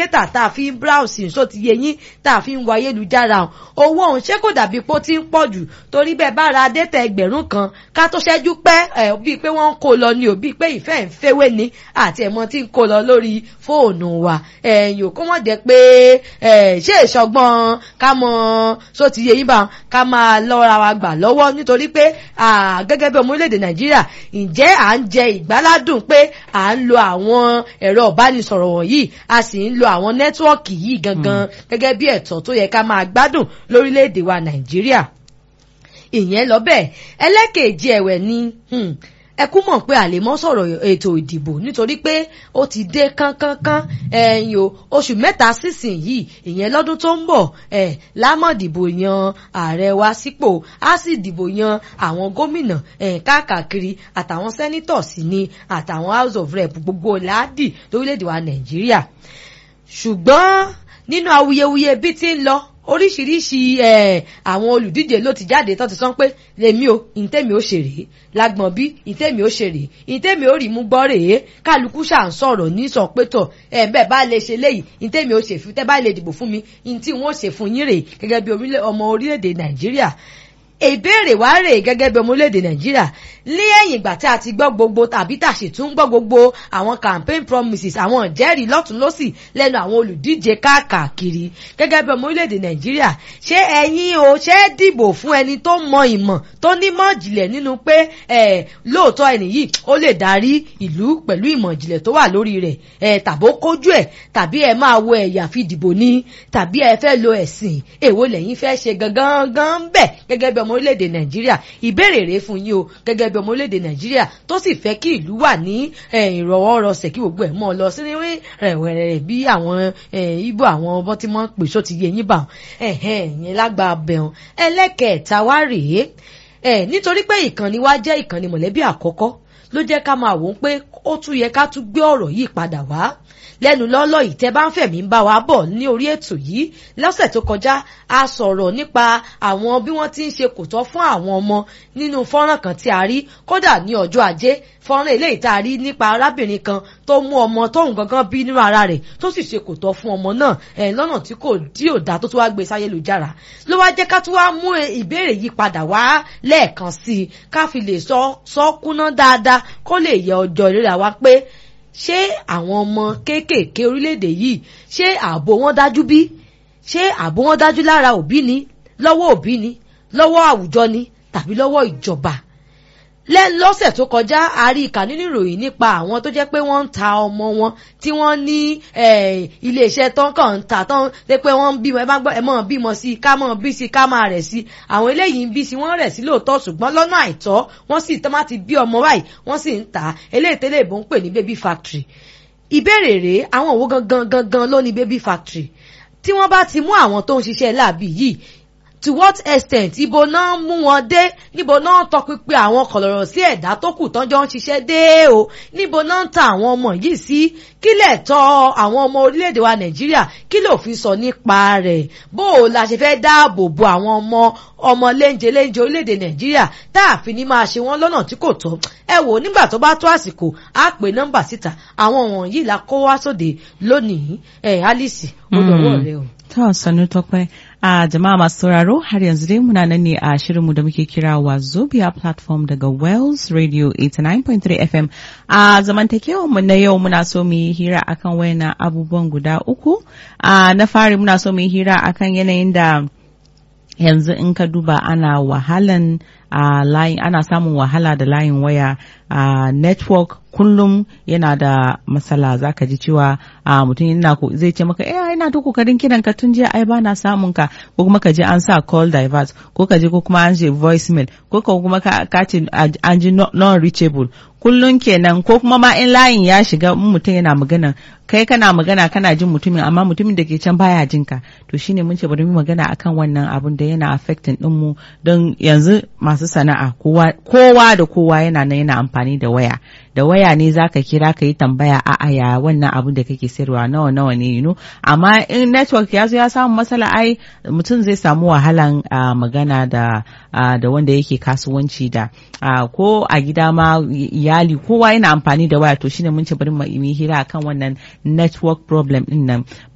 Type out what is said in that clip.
data tá a fi ń browse ṣó ti yé yín tá a fi ń wọ ayélujára owó òun ṣé kò dàbí pé ó ti ń pọ̀ jù torí bẹ́ẹ̀ bá ra data ẹgbẹ̀rún kan ká tó ṣẹ́jú pẹ́ ẹ̀ bíi pé wọ́n ń kó lọ ni ò bíi pé ìfẹ́ ń fẹ́wé ni àti ẹ̀mọ́ tí ń kó lọ lórí fóònù wa ẹ̀yìn ò kó wọ́n jẹ́ pé ṣé ìṣọgbọ́n ká mọ ṣó ti yé yín bá ká máa lọ́ra wa gbà lọ́wọ́ nítorí pé gẹ́gẹ́ bí ọmọ orílẹ̀-èdè nàìjíríà ǹjẹ́ à ń jẹ ìgbáládùn pé à ń lo àwọn ẹ̀rọ ìbánisọ̀rọ̀ wọ̀nyí a sì ń lo àwọn nẹ́tíwọ́ọ̀kì yìí gangan gẹ́gẹ́ bí ẹ̀tọ́ tó yẹ ká máa gbádùn lórílẹ̀-èdè wa nàìjíríà ìyẹn lọ bẹ́ẹ̀ ẹlẹ́kẹ̀ẹ́jì ẹ̀wẹ̀ ni ẹ kú mọ̀ pé àlè mọ́ sọ̀rọ̀ ètò ìdìbò nítorí pé ó ti dé kánkánká ẹ̀yìn o oṣù mẹ́ta sísìn yìí ìyẹn lọ́dún tó ń bọ̀ ẹ̀ lámọ̀ dìbò yan ààrẹ wa sípò á sì dìbò yan àwọn gómìnà ẹ̀ káàkiri àtàwọn sẹ́nítọ̀ sí ni àtàwọn house of rep gbogbo láàdì lórílẹ̀‐èdè wa nàìjíríà ṣùgbọ́n nínú awuyewuye bí ti ń lọ oríṣiríṣi àwọn olùdíje ló ti jáde tó ti sọ pé lèmi o ìtẹ́mi ó ṣe rèé lágbọ̀n bí ìtẹ́mi ó ṣe rèé ìtẹ́mi ó rí mú gbọ́ rèé kálukú ṣà ń sọ̀rọ̀ ní sọ pé tọ̀ ẹ̀ bẹ́ẹ̀ bá lè ṣe léyìí ìtẹ́mi ó ṣe fún tẹ́ bá lè dìbò fún mi ìtí wọn ó ṣe fún yín rèé gẹ́gẹ́ bí ọmọ orílẹ̀-èdè nàìjíríà ìbéèrè wá rèé gẹ́gẹ́ bí ọmọ orílẹ̀-èdè nàìjíríà ní ẹ̀yìn ìgbà tí a ti gbọ́ gbogbo tàbí tàṣì tún gbọ́ gbogbo àwọn campaign promises àwọn ìjẹ́rìí lọ́tún lọ́sì lẹ́nu àwọn olùdíje káàkiri gẹ́gẹ́ bí ọmọ orílẹ̀-èdè nàìjíríà ṣé ẹ̀yin o ṣé dìbò fún ẹni tó mọ ìmọ̀ tó nímọ̀ ìjìnlẹ̀ nínú pé ẹ̀ lóòótọ́ ẹni yìí ó lè darí ìlú pẹ̀lú ìmọ̀ ìjìnlẹ̀ tó wà lórí rẹ̀ ẹ̀ tàbó kójú ẹ̀ tàbí ẹ máa wo ẹ̀yà fi dìbò ní tàbí ẹ fẹ́ lo ẹ̀sìn èwo lẹ́yìn fẹ́ ṣe gangan gan bẹ́ẹ̀ gẹ́gẹ́ bí ọmọ orílẹ̀-èdè nàìjíríà ìbéèrè rèé fún yín o gẹ́gẹ́ bí ọmọ orílẹ̀-èdè nàìjíríà tó sì fẹ́ kí ìlú wà ní ìrọ̀wọ́rọsẹ̀ kí gbogbo ẹ̀ mọ́ ọ lọ sí rẹ̀wẹ̀rẹ̀ bí àwọn ibo àwọn ọmọ tí wọ́n ń pè só ti yé yín bá yẹn lágbàá bẹ̀rùn ẹlẹ́kẹ̀ẹ́ta wá rèé nítorí pé ìkànnì wa jẹ́ ìkànnì mọ̀lẹ́bí àkọ́kọ́ ló jẹ́ ká máa wò ó pé ó tún yẹ ká tún gbé ọ̀rọ̀ yìí padà wá lẹ́nu lọ́lọ́ yìí tẹ́ bá ń fẹ̀mí ń bá wa bọ̀ ní orí ètò yìí lọ́sẹ̀ tó kọjá a sọ̀rọ̀ nípa àwọn bí wọ́n ti ń ṣe kò tọ́ fún àwọn ọmọ nínú fọ́nrán kan tí a rí kódà ní ọjọ́ ajé fọ́nrán eléyìí tá a rí nípa arábìnrin kan tó mú ọmọ tóun gangan bí nínú ara rẹ̀ tó sì ṣe kò tọ́ fún ọmọ náà ẹ̀ lọ́nà tí kò dí òdà tó tún wá gbé sáyélujára ló wá jẹ́ ká tún wá mú ìbéèrè yìí padà wá lẹ́ẹ̀kan sí i ká fi lè sọ sọ kúná dáadáa kó lè yẹ ọjọ́ ìrírà wa pé ṣé àwọn ọmọ kéékèèké orílẹ̀-èdè yìí ṣé ààbò wọn dájú bí ṣé ààbò wọn dájú lára òbí ni lọ́wọ́ òbí ni lọ́wọ́ àwùjọ ni tàbí lọ́wọ́ ìjọba lọ́sẹ̀ tó kọjá a rí ìkà nínú ìròyìn nípa àwọn tó jẹ́ pé wọ́n ń ta ọmọ wọn tí wọ́n ní iléeṣẹ́ tán kàn ń ta tán lé pé wọ́n ń bímọ ẹ bá gbọ́ ẹ mọ̀ bímọ sí i ká mọ̀ bí sí i ká máa rẹ̀ sí i àwọn eléyìí ń bí sí wọ́n rẹ̀ sí lóòótọ́ ṣùgbọ́n lọ́nà àìtọ́ wọ́n sì tán bá ti bí ọmọ báyìí wọ́n sì ń tà á eléyìí tẹ́lẹ̀ ìbò ń pè ní baby factory ìbéèrè rèé àwọn òwò gangan gangan ló ní baby factory tí wọ́n bá ti mú àwọn tó ń ṣiṣẹ́ láàbì yìí to what extent ibo náà mú wọn dé níbo náà tọpinpin àwọn kọlọ̀rọ̀ sí ẹ̀dá tó kù tọ́jọ́ ń ṣiṣẹ́ dé o níbo náà ń ta àwọn ọmọ yìí sí kí lẹ̀ tọ́ àwọn ọmọ orílẹ̀-èdè wa nàìjíríà kí ló fi sọ nípa rẹ̀ bó o la ṣe fẹ́ dáàbò bo àwọn ọmọ ọmọ léńjẹ léńjẹ orílẹ̀-èdè nàìjíríà tá a fi ní máa ṣe wọ́n lọ́nà tí kò tọ́ ẹ wò nígbà tó bá tó àsìkò á pè nọ́mbà síta àwọn wọ̀nyí la kó wá sóde lónìí ẹ̀ alice ó dọ̀wọ́ rẹ o. ta sanu tokwai a jama'a masu sauraro har yanzu dai muna nan ne a shirinmu da muke kira wa Zobia platform daga Wells Radio 89.3 FM a zamantakewar mu na yau muna so mu yi hira akan wayannan abubuwan guda uku a na fari muna so mu yi hira akan yanayin da yanzu in ka duba ana wahalan a layin ana samun wahala da layin waya a network kullum yana da matsala zaka ji cewa a mutum yana zai ce maka eh ina ta kokarin kiran ka tun jiya ai ba na samun ka ko kuma ka je an sa call divert ko ka je ko kuma an je voicemail ko kuma ka ce an ji non reachable kullum kenan ko kuma ma in layin ya shiga mutum yana magana kai kana magana kana jin mutumin amma mutumin da ke can baya jin ka to shine mun ce bari mu magana akan wannan abun da yana affecting din mu don yanzu masu sana'a kowa kowa da kowa yana nan yana amfani da waya da waya ne zaka kira ka yi tambaya a ya wannan abun da kake sayarwa nawa nawa ne you know amma in network ya zo ya samu matsala ai mutum zai samu wahalan magana da da wanda yake kasuwanci da ko a gida ma iyali kowa yana amfani da waya to shine mun ce bari mu yi hira akan wannan network problem din nan